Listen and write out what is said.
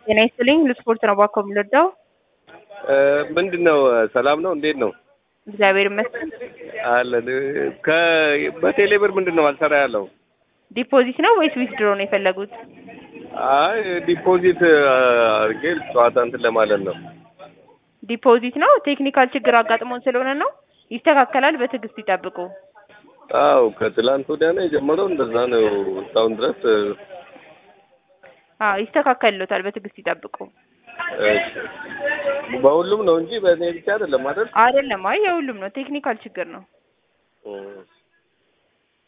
ጤና ይስጥልኝ ለስፖርት ነው ባኮ የምንወዳው። ምንድን ነው ሰላም ነው? እንዴት ነው? እግዚአብሔር ይመስገን። አለን ከ በቴሌ ብር ምንድን ነው አልሰራ ያለው? ዲፖዚት ነው ወይስ ዊዝድሮ ነው የፈለጉት? አይ ዲፖዚት አድርጌ ጨዋታ እንትን ለማለት ነው። ዲፖዚት ነው። ቴክኒካል ችግር አጋጥሞን ስለሆነ ነው። ይስተካከላል። በትዕግስት ይጠብቁ። አው ከትላንት ወዲያ ነው የጀመረው። እንደዛ ነው እስካሁን ድረስ። አዎ ይስተካከልሎታል። በትዕግስት ይጠብቁ። እሺ በሁሉም ነው እንጂ በእኔ ብቻ አይደለም አይደል? አይደለም። አይ የሁሉም ነው። ቴክኒካል ችግር ነው። እም